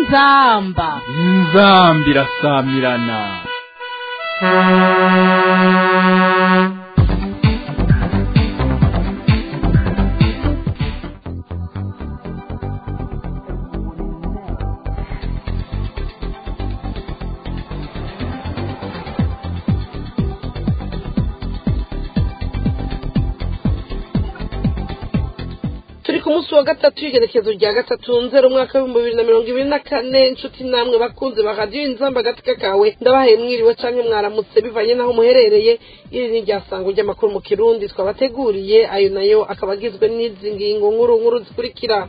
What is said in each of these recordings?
inzamba inzambi irasamirana turi ku munsi wa gatatu w'igerekezo rya gatatu nzero umwaka w'ibihumbi bibiri na mirongo ibiri na kane inshuti namwe bakunze ba radiyo inzamba agatika kawe ndabahaye mwiriwe canke mwaramutse bivanye n'aho muherereye iri ni ryasango ry'amakuru mu kirundi twabateguriye ayo nayo akaba agizwe n'izi ngingo nkuru nkuru zikurikira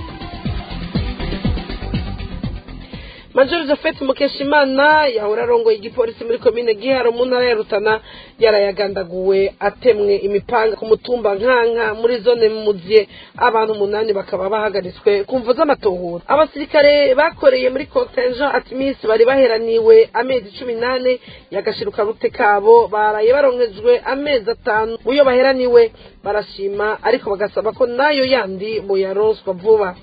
major jafet mukeshimana yahora arongoye igipolisi muri komine giharo mu ntara ya rutana yarayagandaguwe atemwe imipanga ku mutumba nkanka muri zone muziye abantu umunani bakaba bahagaritswe ku mvu z'amatohura abasirikare bakoreye muri contingent atimis bari baheraniwe amezi cumi n'ane yagashiruka rute kabo baraye baronkejwe amezi atanu muyo baheraniwe barashima ariko bagasaba ko nayo yandi boyaronswa vuba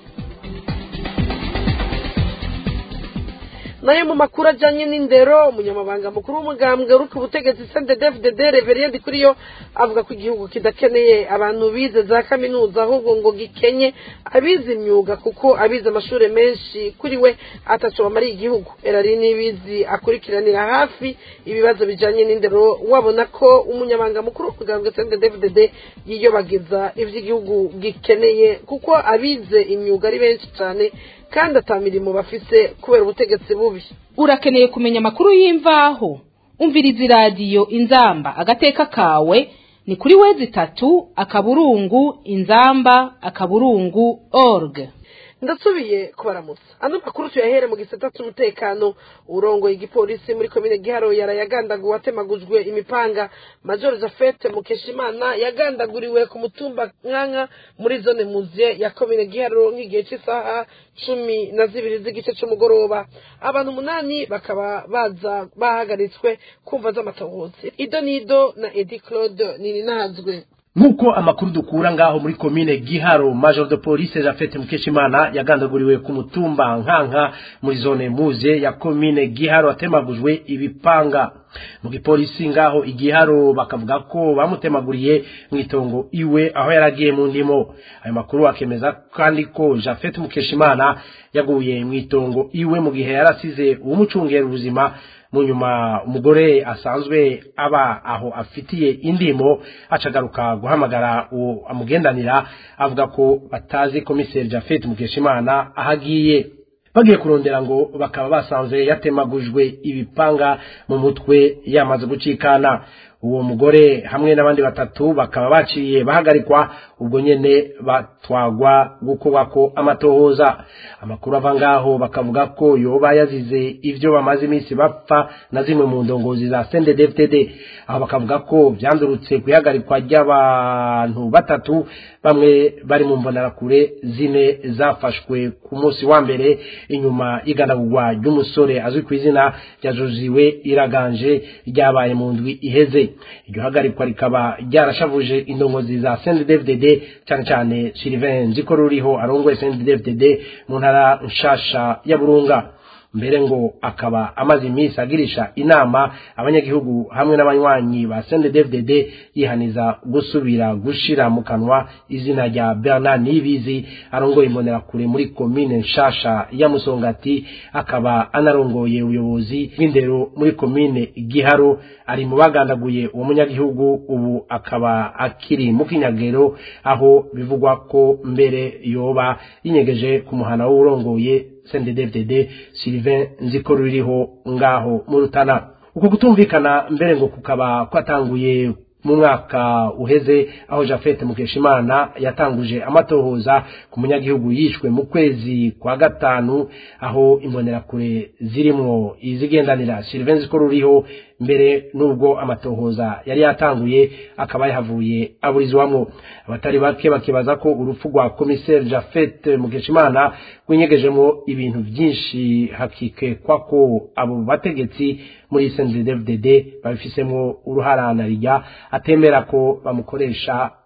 nayo mu makuru ajyanye n'indero umunyamabanga mukuru w'umugambwe uri ku butegetsi sendedefded reveriyedi kuri yo avuga ko igihugu kidakeneye abantu bize za kaminuza ahubwo ngo gikenye abize imyuga kuko abize amashuri menshi kuri we ataco bamariye igihugu erari n'ibizi akurikiranira hafi ibibazo bijyanye n'indero wabona ko umunyamabanga mukuru w'umugambwe sendedefded yiyobagiza ivy'igihugu gikeneye kuko abize imyuga ari benshi cyane kandi ata mirimo bafise kubera ubutegetsi bubi urakeneye kumenya amakuru y'imvaho umviriza iradiyo inzamba agateka kawe ni kuri wezi itatu akaburungu inzamba akaburungu org ndasubiye kubaramutsa ano makuru tuyahere mu gisata cy'umutekano urongoye igipolisi muri komine giharo yarayagandaguwe atemagujwe imipanga major jafete mukeshimana yagandaguriwe ku mutumba nkanka muri zone muziye ya komine giharo nk'igihe cy'isaha cumi na zibiri z'igice cy'umugoroba abantu umunani bakaba baza bahagaritswe kumva z'amatohozi ido nido na edi claude nininazwe nk'uko amakuru dukura ngaho muri komine giharo major de police jafete mukeshimana yagandaguriwe ku mutumba nkanka muri zone muze ya komine giharo atemagujwe ibipanga mu gipolisi ngaho igiharo bakavuga ko bamutemaguriye mu itongo iwe aho yaragiye mu ndimo ayo makuru akemeza kandi ko jafete mukeshimana yaguye mu itongo iwe mu gihe yarasize uwumucungera ubuzima mu nyuma umugore asanzwe aba aho afitiye indimo acagaruka guhamagara uwo amugendanira avuga ko batazi komiseri jafete mukeshimana aho agiye bagiye kurondera ngo bakaba basanze yatemagujwe ibipanga mu mutwe yamaze gucikana uwo mugore hamwe n'abandi batatu bakaba baciye bahagarikwa ubwo nyene batwagwa gukorwako amatohoza amakuru ava ngaho bakavuga ko yoba yazize ivyo bamaze iminsi bapfa na zimwe mu ndongozi za CNDD-FDD aho bakavuga ko vyandurutse kwihagarikwa ry'abantu batatu bamwe bari mu mbonerakure zine zafashwe ku munsi wa mbere inyuma y'igandagurwa ry'umusore azwi ku izina rya Joziwe Iraganje ryabaye mu ndwi iheze iryo hagarikwa rikaba ryarashavuje indongozi za CNDD-FDD cyane cyane Sylvain Nziko ruriho arongoye CNDD-FDD mu ntara nshasha ya Burunga mbere ngo akaba amaze iminsi agirisha inama abanyagihugu hamwe n'abanywanyi ba CNDD-FDD yihaniza gusubira gushira mu kanwa izina rya Bernard Nibizi arongoye imbonerakure muri komine nshasha ya Musongati akaba anarongoye ubuyobozi bw'indero muri komine Giharo ari mu bagandaguye uwo munyagihugu ubu akaba akiri mu kinyagero aho bivugwa ko mbere yoba yinyegeje ku muhana w'urongoye CNDD-FDD Sylvain Nziko ruriho ngaho mu Rutana uko kutumvikana mbere ngo kukaba kwatanguye mu mwaka uheze aho Jafete Mukeshimana yatanguje amatohoza ku munyagihugu yishwe mu kwezi kwa gatanu aho imbonerakure zirimwo izigendanira Sylvain Nziko ruriho mbere nubwo amatohoza yari yatanguye akaba yahavuye aburizwamwo abatari bake bakibaza ko urupfu rwa komiseri Jafet Mukeshimana rwinyegejemo ibintu byinshi hakikekwa ko abo bategetsi muri CNDD-FDD babifisemo uruharanarya atemera ko bamukoresha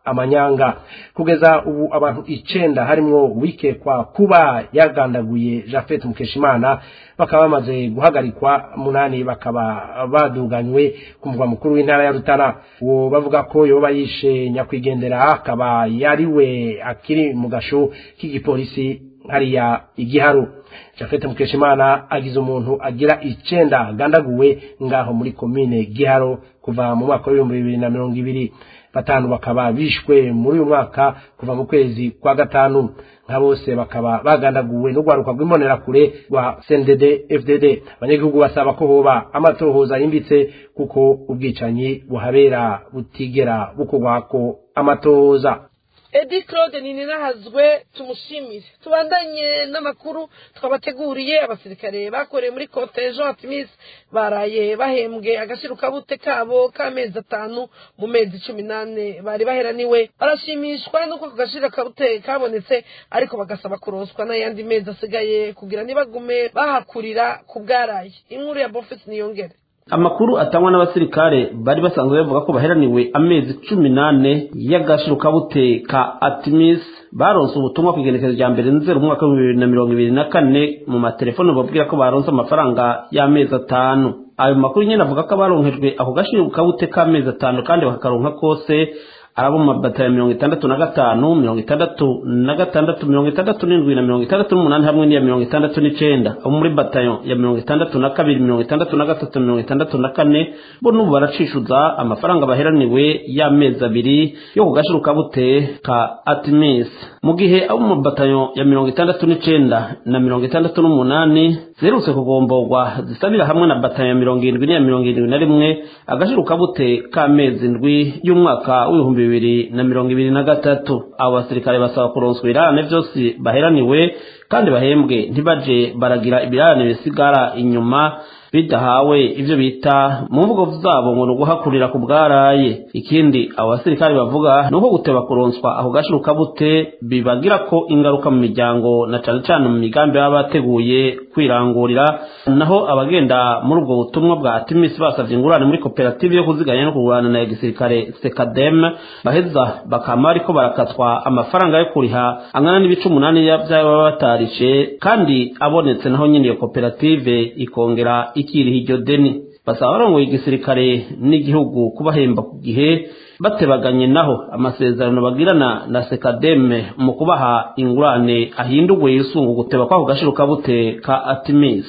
amanyanga kugeza ubu abantu icenda harimwo wikekwa kuba yagandaguye Jafet Mukeshimana bakaba bamaze guhagarikwa munani bakaba baduganywe ku mugwa mukuru w'intara ya Rutana uwo bavuga ko yoba yishe nyakwigendera akaba yariwe akiri mu gasho k'igipolisi hariya igiharu Jafet Mukeshimana agize umuntu agira icenda gandaguwe ngaho muri komine Giharo kuva mu mwaka w'ibihumbi bibiri na mirongo ibiri batanu bakaba bishwe muri uyu mwaka kuva mu kwezi kwa gatanu nka bose bakaba bagandaguwe n'urwaruka rw'imbonerakure rwa CNDD FDD abanyagihugu basaba ko hoba amatohoza yimbitse kuko ubwicanyi buhabera butigera bukorwako amatohoza edi claude ninahazwe tumushimire tubandanye n'amakuru twabateguriye abasirikare bakoreye muri kote jean atimis baraye bahembwe agashirukabute kabo k'amezi atanu mu mezi cumi n'ane bari baheraniwe barashimishwa n'uko ako gashirukabute kabonetse ariko bagasaba kuroswa n'ayandi mezi asigaye kugira ntibagume bahakurira ku bwaraye inkuru ya bofisi niyongere amakuru atangwa n'abasirikare bari basanzwe bavuga ko baheraniwe amezi cumi n'ane y'agashirukabute ka atimis baronse ubutumwa ku igenekerezo rya mbere nzero mu mwaka w'ibihumbi bibiri na mirongo ibiri na kane mu matelefone babwira ko baronse amafaranga y'amezi atanu ayo makuru nyine avuga ko abaronkejwe ako gashirukabute k'amezi atanu kandi bakakaronka kose arabo mu mabatari mirongo itandatu na gatanu mirongo itandatu na gatandatu mirongo itandatu n'indwi na mirongo itandatu n'umunani hamwe n'iya mirongo itandatu n'icenda abo muri batayo ya mirongo itandatu na kabiri mirongo itandatu na gatatu mirongo itandatu na kane bo n'ubu baracishuza amafaranga baheraniwe y'amezi abiri yo ku gashirukabute ka atimis mu gihe abo mu batayo ya mirongo itandatu n'icenda na mirongo itandatu n'umunani ziherutse kugomborwa zisabira hamwe na batayo ya mirongo irindwi n'iya mirongo irindwi na rimwe agashirukabute k'amezi ndwi y'umwaka w'ibihumbi bibiri na mirongo ibiri na gatatu abo basirikare basaba kuronswa ibirarane byose baheraniwe kandi bahembwe ntibaje baragira ibirarane bisigara inyuma bidahawe ivyo bita mu mvugo zabo ngo ni uguhakurira ku bwaraye ikindi abo basirikare bavuga ni uko guteba kuronswa ako gashirukabute bibagira ko ingaruka mu miryango na cane cane mu migambi baba bateguye kwirangurira naho abagenda muri ubwo butumwa bwa atimisi basavye ingurane muri koperative yo kuziganya no kugurana na gisirikare sekadem baheza bakama ariko barakatwa amafaranga yo kuriha angana n'ibice umunani vy'ayo baba batarishe kandi abonetse naho nyine iyo koperative ikongera ikiriha iryo deni basaba abarongoye igisirikare n'igihugu kubahemba ku gihe batebaganye naho amasezerano bagirana na sekademe mu kubaha ingurane ahindurwe yisunga guteba kwako gashirukabute ka atimis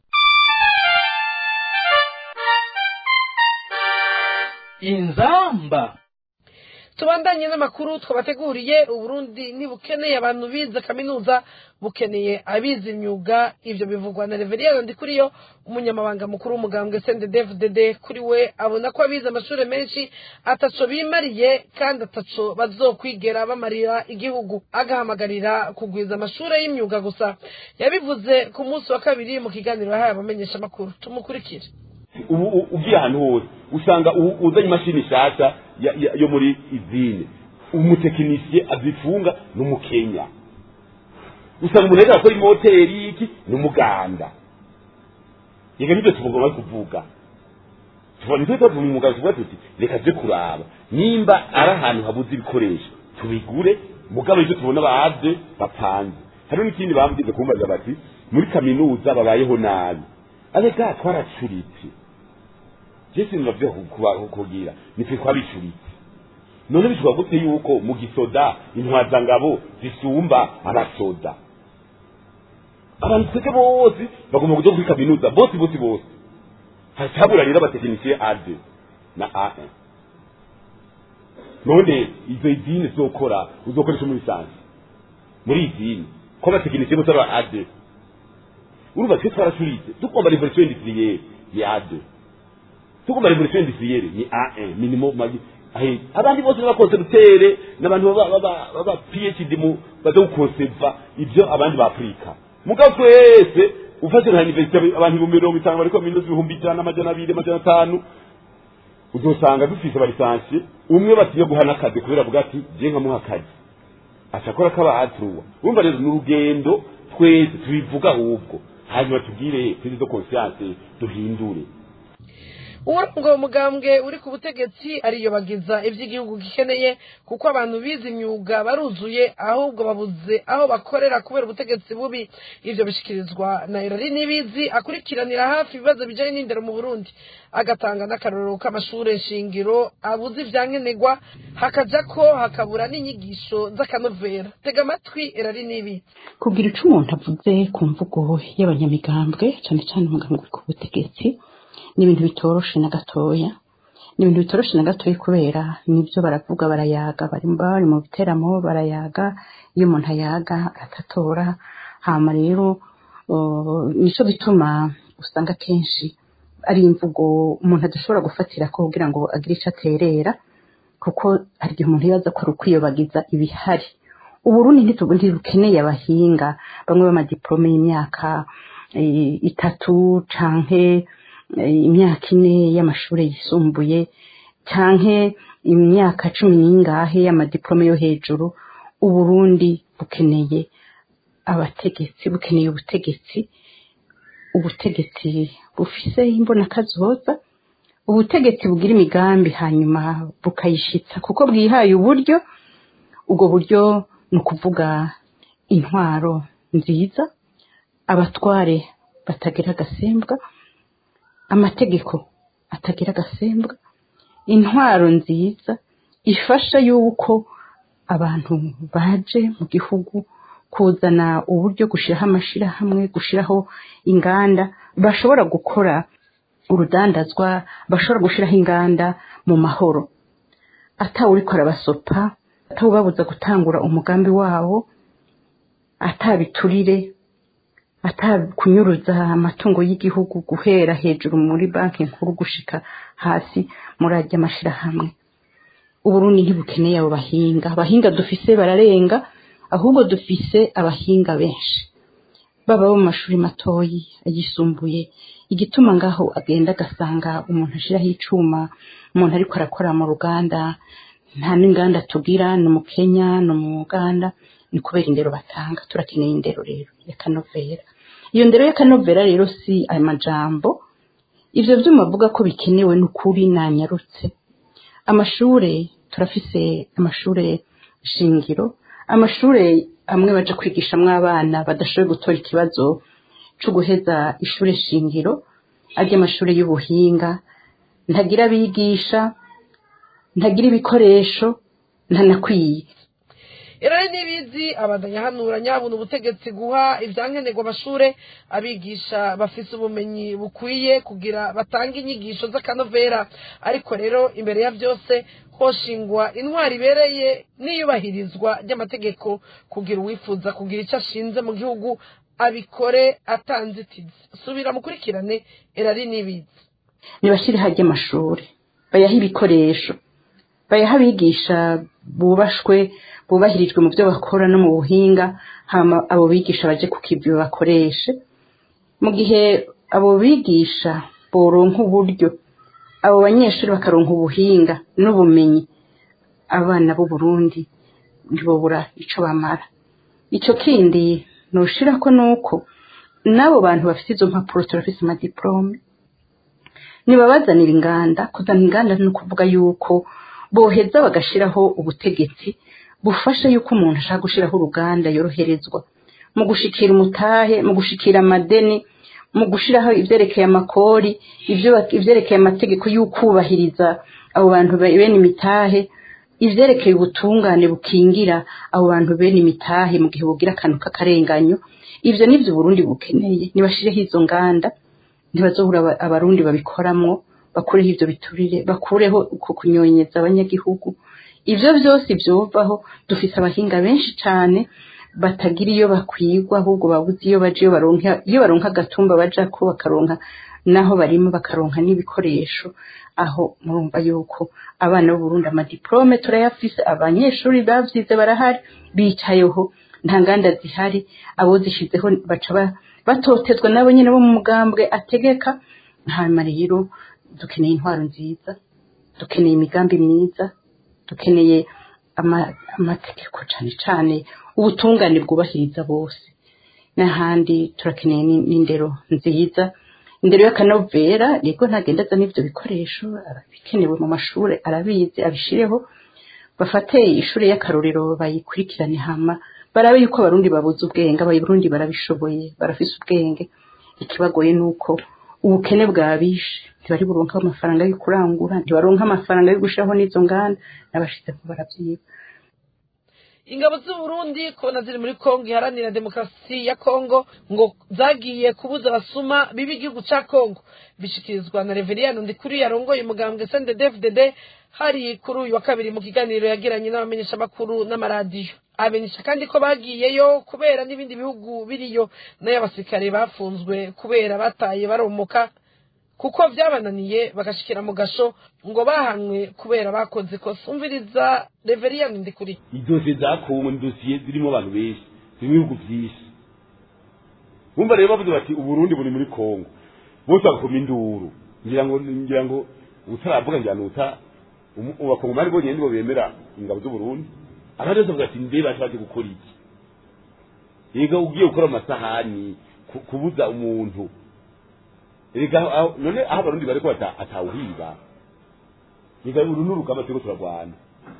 inzamba tubandanye n'amakuru twabateguriye uburundi ntibukeneye abantu bize kaminuza bukeneye abize imyuga ibyo bivugwa na reveriyeri ndikuriyo umunyamabanga mukuru w'umugambwe sendedevudede kuri we abona ko abize amashuri menshi ataco bimariye kandi ataco bazokwigera bamarira igihugu agahamagarira kugwiza amashuri y'imyuga gusa yabivuze ku munsi wa kabiri mu kiganiro yahaye abamenyeshamakuru tumukurikire ubu ugiye ahantu hose usanga uzanye imashini nshyashya yo muri izine umutekinisiye azifunga ni umukenya usanga umuntu ariko akora imoteri iki ni umuganda yega nibyo tugomba kuvuga tubona nicyo tuvuga umuganga tuvuga tuti reka tujye kuraba nimba ari ahantu habuze ibikoresho tubigure mugabo ibyo tubona baze bapanze hariho n'ikindi bambwize kumbaza bati muri kaminuza babayeho nabi arega twaracuritse jesi navyo kugira nitwe twabicuritse none bishobora gute yuko mu gisoda intwazangabo zisumba abasoda abantu twese bose bagomba kuja kuri kaminuza bose bose bose hatabura rero abatekinisiye ade na a1 none izo idini zokora uzokoresha muri sansi muri idini ko abatekinisiye bose ari ade urumva twe twaracuritse tugomba revolution industrielle ni A2 tugomba revolution industrielle ni A1 minimum magi ahe abandi bose n'abakonservatere n'abantu baba baba PhD mu baza gukonseva ibyo abandi ba Afrika mugabo twese ufashe nka university abantu ibihumbi mirongo itanu bariko minusi ibihumbi ijana amajana abiri amajana atanu uzosanga dufise abalisansiye umwe batiye guhana akazi kubera avuga ati je nkamuha akazi acakora kaba atruwa urumva rero ni urugendo twese tubivuga ahubwo hanyuma tubwire prise de conscience duhindure uburongo umugambwe uri ku butegetsi ariyobagiza iby'igihugu gikeneye kuko abantu bize imyuga baruzuye ahubwo babuze aho bakorera kubera ubutegetsi bubi ivyo bishikirizwa na irari n'ibizi akurikiranira hafi ibibazo bijanye n'indero mu burundi agatanga n'akarorero k'amashure shingiro abuze ivyankenerwa hakaja ko hakabura n'inyigisho z'akanovera tega amatwi irari n'ibizi kugira ico umuntu avuze ku mvugo y'abanyamigambwe cane cane umugambwe uri ku butegetsi ni ibintu bitoroshe na gatoya ni ibintu bitoroshe na gatoya kubera nibyo baravuga barayaga bari bari mu biteramo barayaga iyo umuntu ayaga aratatora hama rero uh, nico gituma usanga kenshi ari imvugo umuntu adashobora gufatira ko kugira ngo agire ico aterera kuko hari igihe umuntu yibaza ko ari ukwiyobagiza ibihari uburundi ntitubu ntibukeneye abahinga bamwe b'amadiplome y'imyaka eh, itatu canke eh, imyaka ine y'amashuri yisumbuye canke imyaka cumi n'ingahe y'amadiplome yo hejuru uburundi bukeneye abategetsi bukeneye ubutegetsi ubutegetsi bufise imbonakazoza ubutegetsi bugira imigambi hanyuma bukayishitsa kuko bwihaye uburyo ubwo buryo ni ukuvuga intwaro nziza abatware batagira agasembwa amategeko atagira agasembwa intwaro nziza ifasha yuko abantu baje mu gihugu kuzana uburyo gushyiraho amashyirahamwe gushyiraho inganda bashobora gukora urudandazwa bashobora gushyiraho inganda mu mahoro atawuriko arabasopa atawubabuza gutangura umugambi wabo atabiturire atakunyuruza amatungo y'igihugu guhera hejuru muri banki nkuru gushika hasi muri ajya amashyirahamwe uburundi ntibukeneye abo bahinga abahinga dufise bararenga ahubwo dufise abahinga benshi baba bo mu mashuri matoyi ayisumbuye igituma ngaho agenda agasanga umuntu ashiraho icuma umuntu ariko arakora mu ruganda nta n'inganda tugira ni mu kenya ni mu uganda ni kubera indero batanga turakeneye indero rero ya kanovera iyo ndero ya kanovera rero si ayo majambo ivyo vyuma avuga ko bikenewe n'ukuri nanyarutse amashure turafise amashure shingiro amashure amwe baja kwigishamwo abana badashoboye gutora ikibazo co guheza ishure shingiro arya amashure y'ubuhinga ntagira abigisha ntagira ibikoresho ntanakwiye irari n'ibizi abandanya hanura nyabuna ubutegetsi guha ivyankenerwa amashure abigisha bafise ubumenyi bukwiye kugira batange inyigisho z'akanovera ariko rero imbere ya vyose hoshingwa intwari ibereye n'iyubahirizwa ry'amategeko kugira uwifuza kugira ico ashinze mu gihugu abikore atanzitizi subira mukurikirane irari n'ibizi nibashire harya amashuri bayahe ibikoresho bayahe abigisha bubashwe bubahirijwe mu byo bakora no mu buhinga hama abo bigisha baje ku kivi bakoreshe mu gihe abo bigisha boronka uburyo abo banyeshuri bakaronka ubuhinga n'ubumenyi abana b'u Burundi ntibobura ico bamara ico kindi noshirako nuko n'abo bantu bafite izo mpapuro turafise amadiplome nibabazanira inganda kuzana inganda ni ukuvuga yuko boheza bagashiraho ubutegetsi bufasha yuko umuntu ashaka gushiraho uruganda yoroherezwa mu gushikira umutahe mu gushikira amadeni mu gushiraho ivyerekeye amakori ivyo ivyerekeye amategeko y'ukubahiriza abo bantu bene imitahe ivyerekeye ubutungane bukingira abo bantu bene imitahe mu gihe bugira akantu k'akarenganyo ivyo nivyo Burundi bukeneye nibashireho izo nganda ntibazobura abarundi babikoramwo bakureho ivyo biturire bakureho uko kunyonyeza abanyagihugu ivyo vyose vyovaho dufise abahinga benshi cane batagira iyo bakwigwa ahubwo babuze iyo baje iyo baronka iyo baronka agatumba bajako bakaronka naho barimo bakaronka n'ibikoresho aho murumva yuko abana b'u Burundi amadiplome turayafise abanyeshuri bavyize barahari bicayeho nta nganda zihari abo zishizeho baca batotezwa nabo nyene bo mu mugambwe ategeka hanyuma rero dukeneye intwaro nziza dukeneye imigambi myiza dukeneye amategeko cane cane ubutungane bwubahiriza bose n'ahandi turakeneye n'indero nziza indero y'akanovera yego ntagenda azana ivyo bikoresho bikenewe mu mashuri arabizi abishireho bafate ishuri y'akarorero bayikurikirane hama barabe yuko abarundi babuze ubwenge abarundi barabishoboye barafise ubwenge ikibagoye nuko ubukene bwabishe ntibari buronka amafaranga yo kurangura ntibaronka amafaranga yo gushiraho n'izo nganda n'abashizeko baravyiba ingabo z'uburundi kubona ziri muri kongo iharanira demokarasi ya kongo ngo zagiye kubuza abasuma biba igihugu ca kongo bishikirizwa na reveriyano ndikuri yarongoye umugambwe sndefdd hari kuri uyu wa kabiri mu kiganiro yagiranye n'abamenyeshamakuru n'amaradiyo amenyesha kandi ko bagiyeyo kubera n'ibindi bihugu biriyo nayo abasirikare bafunzwe kubera bataye baromoka kuko byabananiye bagashikira mu gasho ngo bahanwe kubera bakoze ikosa umviriza reveriyano ndikuri idosiye za kongo ni dosiye zirimo abantu benshi zirimo ibihugu byinshi bumva rero bavuze bati uburundi buri muri kongo bose bagakoma induru ngira ngo ngira ngo utaravuga ngira nuta abakongomani bonyine nibo bemera ingabo z'uburundi abandi bose bavuga ati mbe bashatse gukora iki yega ugiye gukora amasahani ku- kubuza umuntu Erega aho- none aho abarundi bariko bata- atawuhiba reka uru ni urugamba turiko turarwana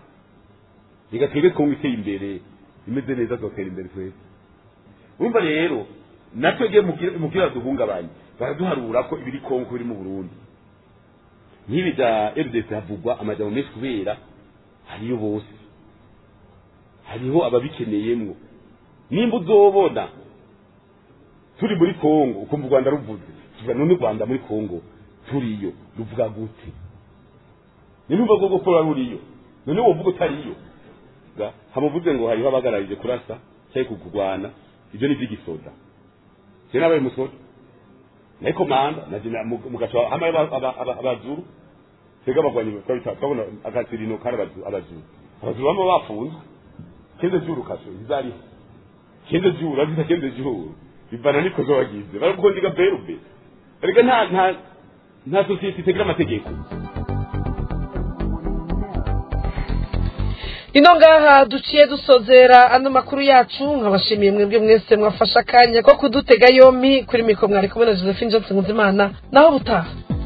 reka twebwe kongo iteye imbere imeze neza tuzotera imbere twese urumva rero natwebwe mu kira duhungabanye baraduharura ko ibiri kongo biri mu burundi nk'ibi bya rdc havugwa amajambo menshi kubera hariyo bose hariho ababikeneyemwo nimba uzobona turi muri kongo ukumva u rwanda ruvuze tuvuga none u rwanda muri kongo turiyo ruvuga gute nimba bwo gukora ruriyo none wovuga utariyo Ga, hamuvuze ngo hariho abagararije kurasa cyangwa kurwana ibyo ni iby'igisoda je nabaye musoda naye komanda naje na- mu- mugaca hamaye aba- aba- aba- abazuru twebwe abagwanyi twabita twabona agatirino kari abazu- abazuru abazuru bama bafunzwe kende juru kaso izariho kende juru azita kende juru bivana nikozo wagize barakukondiga berube erega nta nta nta sosiyete itagira amategeko ino ngaha duciye dusozera ano makuru yacu nkabashimiye mwebwe mwese mwafashe akanya ko kudutega yompi kuri mikoro mwari kumwe na josephine johnson nkunzimana naho butaha